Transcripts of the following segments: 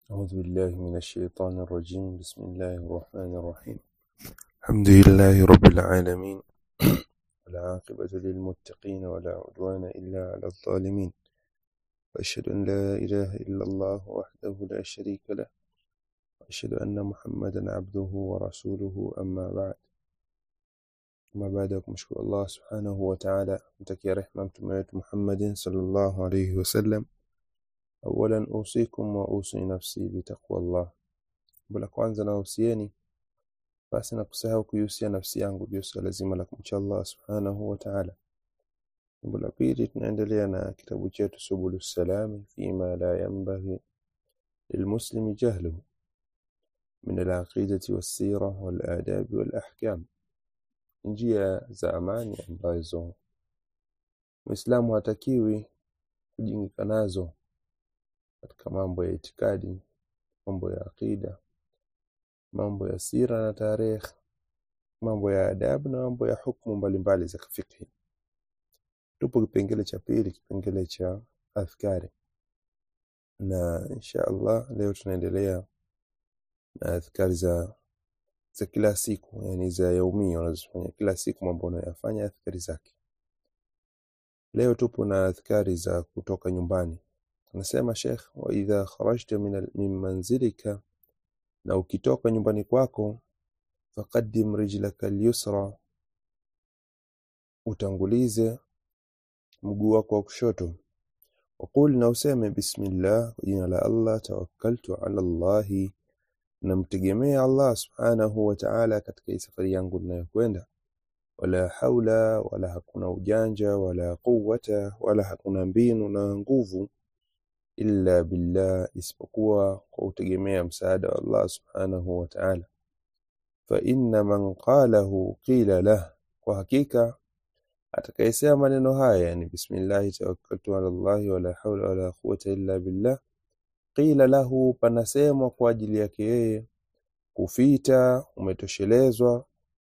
أعوذ بالله من الشيطان الرجيم بسم الله الرحمن الرحيم الحمد لله رب العالمين والعاقبة للمتقين ولا عدوان إلا على الظالمين وأشهد أن لا إله إلا الله وحده لا شريك له وأشهد أن محمدا عبده ورسوله أما بعد أما بعد kumshukuru Allah subhanahu wa ta'ala mtakia rehma mtume wetu Muhammadin sallallahu alayhi wasallam awalan usikum wa usi nafsi bitaqwa Allah jambo la kwanza nahusieni basi na kusahau kuihusia nafsi yangu juu swala zima la kumcha Allah subhanahu wa ta'ala jambo la pili tunaendelea na kitabu chetu subulu salami fima la yanbaghi lilmuslimi jahluhu min alaqidati wassira waladabi walahkam njia za amani ambazo Muislamu hatakiwi kujingika nazo katika mambo ya itikadi, mambo ya aqida, mambo ya sira na tarehe, mambo ya adabu na mambo ya hukumu mbalimbali za kifikhi. Tupo kipengele cha pili, kipengele cha adhkari, na insha Allah leo tunaendelea na adhkari za za kila siku, yani za yaumia unazofanya kila siku, mambo unayoyafanya adhkari zake. Leo tupo na adhkari za kutoka nyumbani. Anasema Sheikh, wa idha kharajta min, al- min manzilika, na ukitoka nyumbani kwako, faqaddim rijlaka al-yusra, utangulize mguu wako wa kushoto. Waqul, na useme bismillah, kwa jina la Allah, tawakkaltu ala Allahi, namtegemea Allah subhanahu wa ta'ala katika hii safari yangu ninayokwenda. Wala haula wala hakuna ujanja wala quwwata wala hakuna mbinu na nguvu illa billah, isipokuwa kwa kutegemea msaada wa Allah subhanahu wa ta'ala. Fa inna man qalahu qila lah, kwa hakika atakayesema maneno haya yani bismillahi tawakkaltu ala Allahi wala haula wala quwwata illa billah, qila lahu, panasemwa kwa ajili yake yeye, kufita, umetoshelezwa,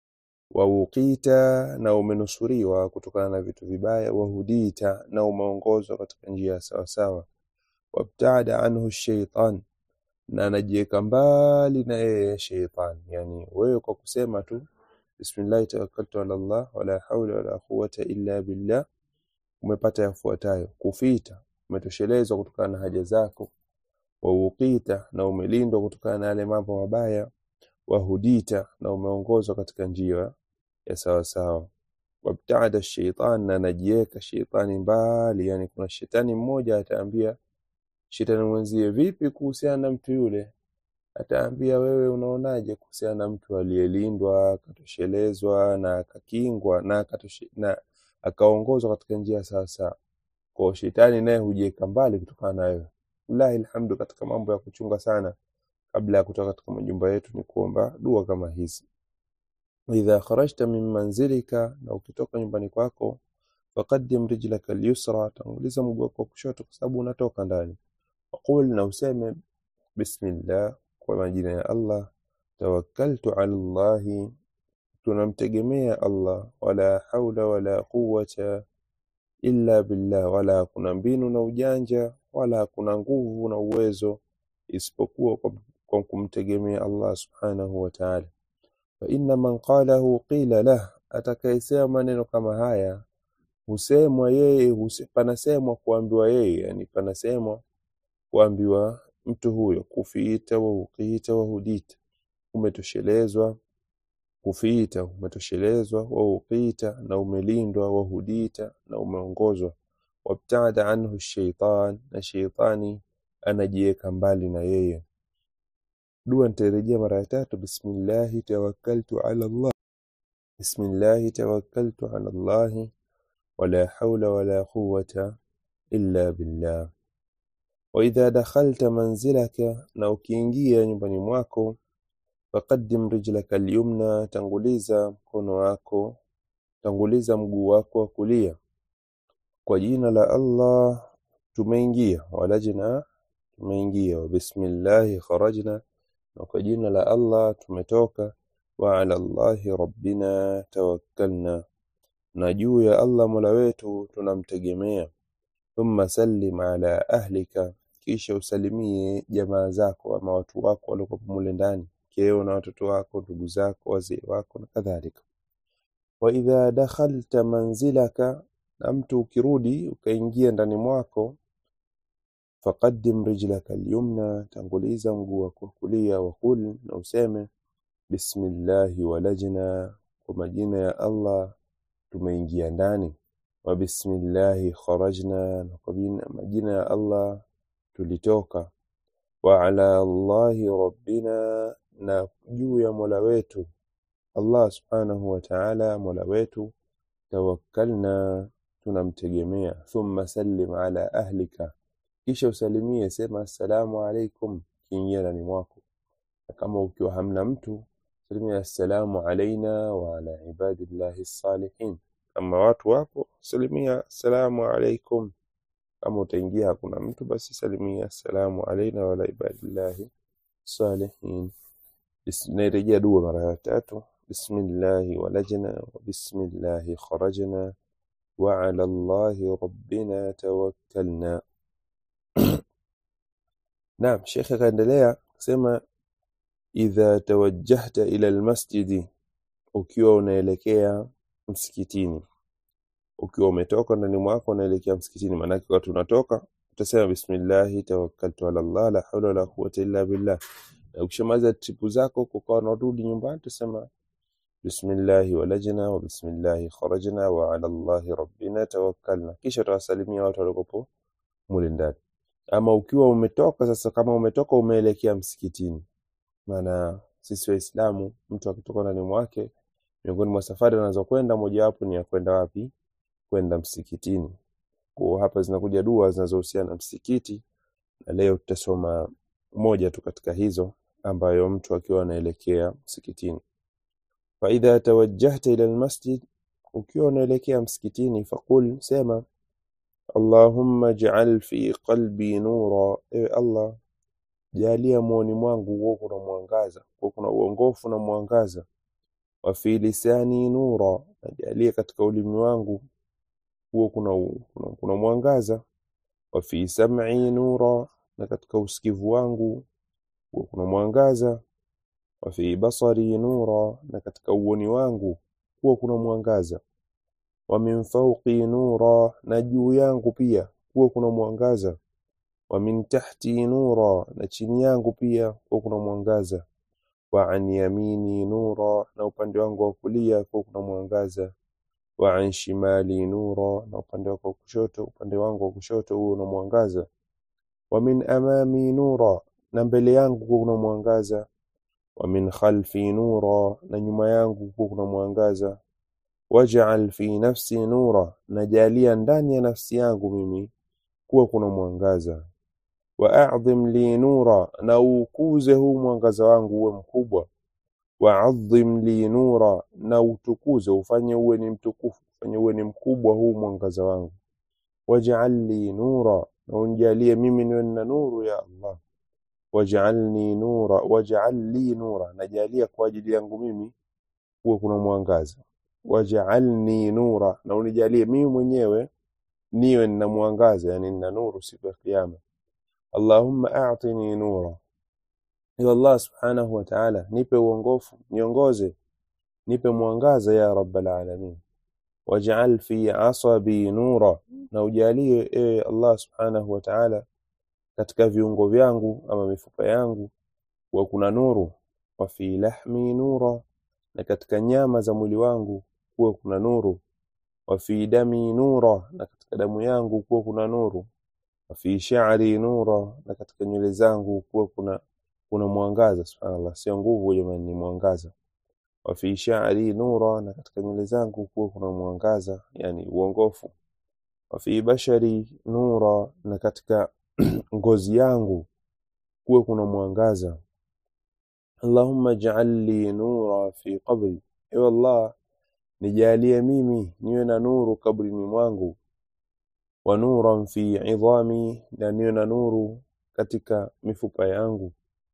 wauqita, na umenusuriwa kutokana na vitu vibaya, wahudita, na umeongozwa katika njia sawasawa, wabtada anhu shaitan, na anajiweka mbali na yeye shaitan. Yani wewe kwa kusema tu bismillahi tawakkaltu ala Allah wala haula wala quwwata illa billah, umepata yafuatayo: kufita, umetoshelezwa kutokana na haja zako, wauqita, na umelindwa kutokana na yale mambo mabaya, wahudita, na umeongozwa katika njia ya sawasawa, wabtaada shaitan, na anajiweka sheitani mbali. Yani kuna shetani mmoja ataambia shetani mwenzie, vipi kuhusiana na mtu yule? Ataambia wewe unaonaje kuhusiana na mtu aliyelindwa akatoshelezwa na akakingwa na, akatoshe, na akaongozwa katika njia sawasawa. Kwa shetani naye hujiweka mbali kutokana na wewe. Wallahi alhamdu, katika mambo ya kuchunga sana kabla ya kutoka katika majumba yetu ni kuomba dua kama hizi. Idha kharajta min manzilika, na ukitoka nyumbani kwako, faqaddim rijlaka al-yusra, tanguliza mguu wako wa kushoto kwa sababu unatoka ndani. Waqul, na useme bismillah, kwa majina ya Allah, tawakkaltu ala Allahi, tunamtegemea Allah, wala haula wala quwwata illa billah, wala hakuna mbinu na ujanja wala hakuna nguvu na uwezo isipokuwa kwa, kwa kumtegemea Allah subhanahu wa ta'ala. Fa inna man qalahu qila lah, atakayesema maneno kama haya husemwa yeye, huse, panasemwa kuambiwa yeye, yani panasemwa kuambiwa mtu huyo, kufiita wa uqiita wa hudita, umetoshelezwa kufiita, umetoshelezwa wa uqiita, na umelindwa wa hudita, na umeongozwa wabtada anhu shaitan, na sheitani anajiweka mbali na yeye. Dua nitarejea mara ya tatu, bismillahi tawakkaltu ala Allah, bismillahi tawakkaltu ala Allahi wala haula wala quwwata illa billah. Wa idha dakhalta manzilaka, na ukiingia nyumbani mwako, faqaddim rijlaka al-yumna, tanguliza mkono wako, tanguliza mguu wako wa kulia. Kwa jina la Allah tumeingia, walajna tumeingia, wa bismillahi kharajna, na kwa jina la Allah tumetoka, wa ala Allahi rabbina tawakkalna, na juu ya Allah mola wetu tunamtegemea. Thumma sallim ala ahlika, kisha usalimie jamaa zako ama watu wako waliokuwa mule ndani mkeo na watoto wako ndugu zako wazee wako na kadhalika wa idha dakhalta manzilaka na mtu ukirudi ukaingia ndani mwako faqaddim rijlaka alyumna tanguliza mguu wako wa kulia waqul na useme bismillahi walajna kwa majina ya Allah tumeingia ndani wa bismillahi kharajna na kwa jina- majina ya Allah tulitoka wa ala Allahi rabbina na juu ya Mola wetu Allah subhanahu wa ta'ala Mola wetu tawakkalna tunamtegemea thumma sallim ala ahlika kisha usalimie sema assalamu alaikum kiingia ndani mwako na kama ukiwa hamna mtu salimia assalamu alaina wa ala ibadillahi salihin kama watu wapo salimia assalamu alaikum kama utaingia hakuna mtu basi salimia assalamu alaina wa ala ibadillahi salihin Bis- nairejea dua mara ya tatu bismillahi walajna wa bismillahi kharajna wa ala allahi rabbina tawakkalna naam shekhe akaendelea kusema idha tawajjahta ila almasjidi ukiwa unaelekea msikitini ukiwa umetoka ndani mwako unaelekea msikitini maanake wakati unatoka utasema bismillahi tawakkaltu ala Allah la hawla wala quwwata illa billah na ukishamaliza tripu zako kukawa unarudi nyumbani utasema bismillahi walajna wa bismillahi kharajna wa ala Allahi rabbina tawakkalna kisha utawasalimia watu waliokopo mule ndani ama ukiwa umetoka sasa kama umetoka umeelekea msikitini maana sisi waislamu mtu akitoka ndani mwake miongoni mwa safari anazokwenda mojawapo ni ya kwenda wapi kwenda msikitini kwa hapa zinakuja dua zinazohusiana na msikiti na leo tutasoma moja tu katika hizo ambayo mtu akiwa anaelekea msikitini faidha tawajjahta ila almasjid ukiwa unaelekea msikitini faqul sema allahumma ij'al fi qalbi nura ewe allah jalia moyoni mwangu huo kuna mwangaza huo kuna uongofu na mwangaza wa fi lisani nura na jalia katika ulimi wangu huo kuna, u- kuna, kuna mwangaza wa fi sam'i nura na katika usikivu wangu huo kuna mwangaza wa fi basari nura na katika uoni wangu huo kuna mwangaza wa min fawqi nura na juu yangu pia huo kuna mwangaza wa min tahti nura na chini yangu pia huo kuna mwangaza wa an yamini nura na upande wangu wa kulia huo kuna mwangaza wa an shimali nura na upande wako wa kushoto upande wangu wa kushoto huo una mwangaza wa min amami nura na mbele yangu huo kuna mwangaza wa min khalfi nura na nyuma yangu huo kuna mwangaza waj'al fi nafsi nura najalia ndani ya nafsi yangu mimi kuwa kuna mwangaza wa a'dhim li nura na ukuze huu mwangaza wangu uwe mkubwa wa adhim li nura na utukuze ufanye uwe ni mtukufu ufanye uwe ni mkubwa huu mwangaza wangu waj'al li nura na unijalie mimi niwe na nuru ya Allah waj'alni nura waj'al li nura najalia kwa ajili yangu mimi kuwe kuna mwangaza waj'alni nura na unijalie mimi mwenyewe niwe nina mwangaza yani nina nuru siku ya kiyama Allahumma a'tini nura ya Allah subhanahu wa ta'ala nipe uongofu niongoze nipe mwangaza ya rabbal alamin waj'al fi asabi nura na ujalie ewe Allah subhanahu wa ta'ala katika viungo vyangu ama mifupa yangu wa kuna nuru wa fi lahmi nura na katika nyama za mwili wangu kuwe kuna nuru wa fi dami nura na katika damu yangu kuwe kuna nuru wa fi sha'ri nura na katika nywele zangu kuwe kuna kuna mwangaza subhanallah sio nguvu jamani ni mwangaza wa fi sha'ri nura na katika nywele zangu kuwe kuna mwangaza yani uongofu wa fi bashari nura na katika ngozi yangu kuwe kuna mwangaza Allahumma ij'al li nura fi qabri ewe Allah nijalie mimi niwe na nuru kabrini mwangu wa nuran fi idhami na niwe na nuru katika mifupa yangu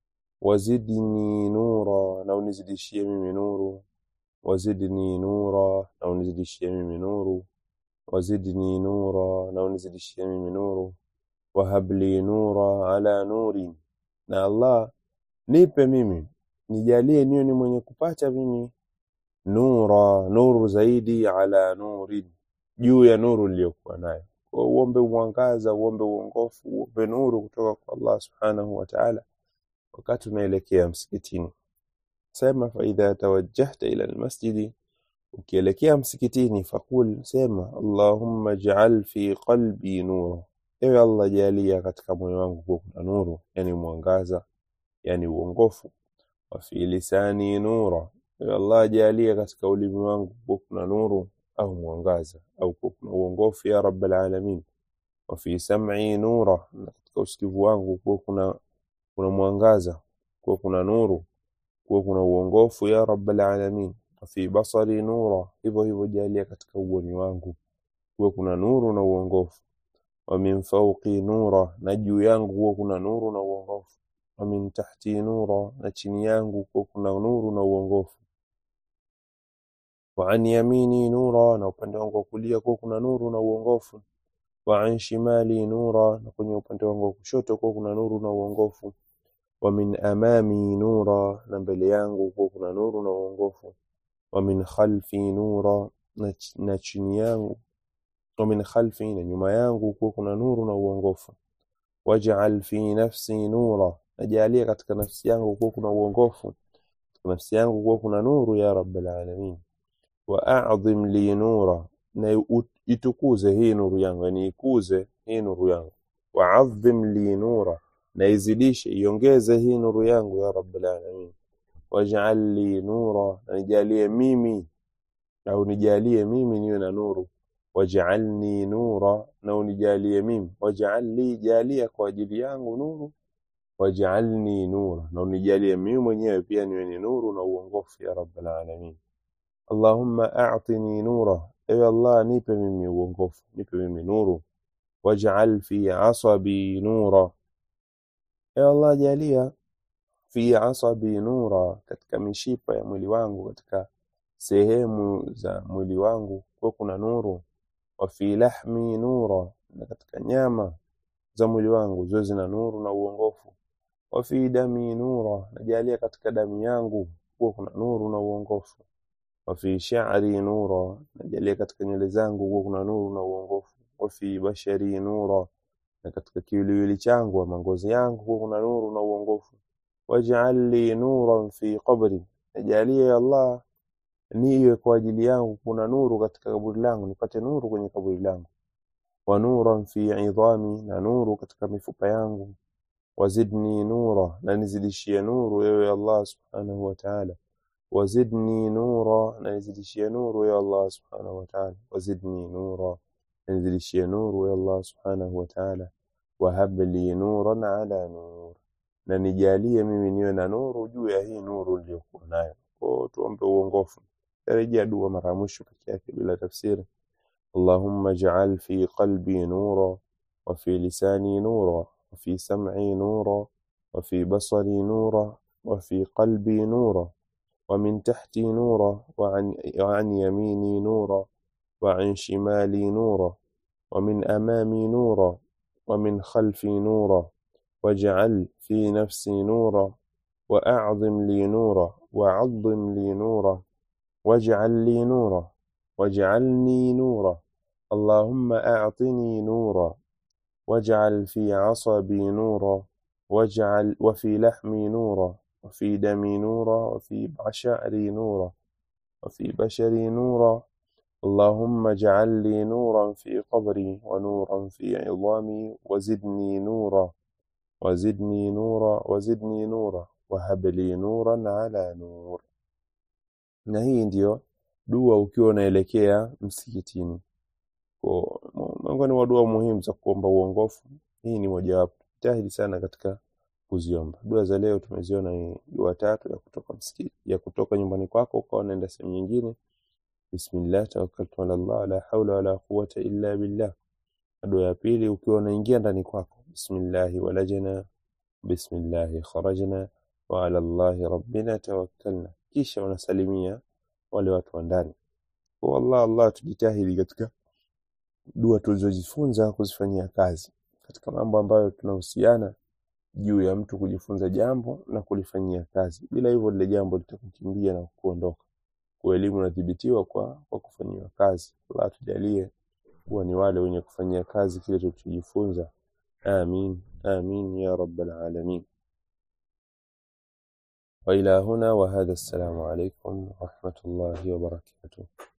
wazidni nura na unizidishie mimi nuru wazidni nura na unizidishie mimi nuru wazidni nura na unizidishie mimi nuru wahab li nura ala nurin, na Allah nipe mimi, nijalie niwe ni mwenye kupata mimi nura, nuru zaidi, ala nurin, juu ya nuru niliyokuwa nayo. Kwa uombe mwangaza, uombe uongofu, uombe nuru kutoka kwa Allah subhanahu wa ta'ala wakati unaelekea msikitini. Sema faidha tawajjahta ila almasjidi, ukielekea msikitini, faqul, sema allahumma ij'al fi qalbi nura, ewe Allah jalia katika moyo wangu kuwa kuna nuru, yani mwangaza, yani uongofu. Wa fi lisani nura, ewe Allah jalia katika ulimi wangu kuwa kuna nuru au mwangaza au kuwa kuna uongofu, ya rabbal alamin. Wa fi sam'i nura, na katika usikivu wangu kuwa kuna kuna mwangaza, kuwa kuna nuru kuwa kuna uongofu ya rabbal alamin. Wa fi basari nura, hivyo hivyo jalia katika uoni wangu kuwa kuna nuru na uongofu. Wa min fawqi nura, na juu yangu kuwa kuna nuru na uongofu. Wa min tahti nura, na chini yangu kuwa kuna nuru na uongofu. Wa an yamini nura, na upande wangu wa kulia kuwa kuna nuru na uongofu. Wa an shimali nura, na kwenye upande wangu wa kushoto kuwa kuna nuru na uongofu wa min amami nura, na mbele yangu kuwa kuna nuru na uongofu. Wa min khalfi nura, na, ch na chini yangu. Wa min khalfi, na nyuma yangu kuwa kuna nuru na uongofu. Waj'al fi nafsi nura, najalia katika nafsi yangu kuwa kuna uongofu, katika nafsi yangu kuwa kuna nuru ya rabbal alamin. Wa a'dhim li nura, na itukuze hii nuru yangu, yani ikuze hii nuru yangu. Wa 'adhim li nura na izidishe iongeze hii nuru yangu ya rabbal alamin. Waj'al li nura, na nijalie mimi au nijalie mimi niwe na nuru. Waj'alni nura, na unijalie mimi. Waj'al li, jalia kwa ajili yangu nuru. Waj'alni nura, na unijalie mimi mwenyewe pia niwe ni nuru na uongofu ya rabbal alamin. Allahumma a'tini nura, ewe Allah nipe mimi uongofu, nipe mimi nuru. Waj'al fi asabi nura Ya Allah jalia fi asabi nura, katika mishipa ya mwili wangu, katika sehemu za mwili wangu kuwa kuna nuru. Wa fi lahmi nura, na katika nyama za mwili wangu ziwe zina nuru na uongofu. Wa fi dami nura, na jalia katika damu yangu kuwa kuna nuru na uongofu. Wa fi sha'ri nura, na jalia katika nywele zangu kuwa kuna nuru na uongofu. Wa fi bashari nura na katika kiwiliwili changu ama ngozi yangu kuwa kuna nuru na uongofu. Waj'al li nuran fi qabri, najalie ya Allah niwe kwa ajili yangu kuna nuru katika kaburi langu, nipate nuru kwenye kaburi langu. Wa nuran fi idhami, na nuru katika mifupa yangu. Wazidni nura, na nizidishie nuru ewe Allah subhanahu wa ta'ala. Wazidni nura, na nizidishie nuru ya Allah subhanahu wa ta'ala. Wazidni nura nizidishie nuru ya Allah subhanahu wa ta'ala. Wahab li nuran ala nur, na nijalie mimi niwe na nuru juu ya hii nuru niliyokuwa nayo. Kwa tuombe uongofu. Tarejea dua mara mwisho peke yake bila tafsiri. Allahumma ij'al fi qalbi nura wa fi lisani nura wa fi sam'i nura wa fi basari nura wa fi qalbi nura wa min tahti nura wa an, wa an yamini nura وعن شمالي نورا ومن أمامي نورا ومن خلفي نورا واجعل في نفسي نورا وأعظم لي نورا وعظم لي نورا واجعل لي نورا واجعلني نورا اللهم أعطني نورا واجعل في عصبي نورا واجعل وفي لحمي نورا وفي دمي نورا وفي شعري نورا وفي بشري نورا اللهم اجعل لي نورا في قبري ونورا في عظامي وزدني نورا وزدني نورا وزدني نورا وهب لي نورا على نور. Na hii ndiyo dua ukiwa unaelekea msikitini. Kwa miongoni mwa dua muhimu za kuomba uongofu, hii ni mojawapo. Jitahidi sana katika kuziomba. Dua za leo tumeziona ni dua tatu ya kutoka msikiti, ya kutoka nyumbani kwako ukawa unaenda sehemu nyingine Bismillah tawakkaltu ala Allah la hawla wala quwwata illa billah. Dua ya pili ukiwa unaingia ndani kwako, bismillahi walajna bismillahi kharajna wa ala Allahi rabbina tawakkalna, kisha unasalimia wale watu wa ndani. Kwa Allah Allah, tujitahidi katika dua tulizojifunza kuzifanyia kazi. katika mambo ambayo tunahusiana juu ya mtu kujifunza jambo na kulifanyia kazi. Bila hivyo lile jambo litakukimbia na kuondoka. Kwa elimu inathibitiwa kwa, kwa kufanyiwa kazi. Allah atujalie kuwa ni wale wenye kufanyia kazi kile tulichojifunza. Amin, amin ya rabbal alamin. وإلى هنا وهذا السلام عليكم ورحمة الله وبركاته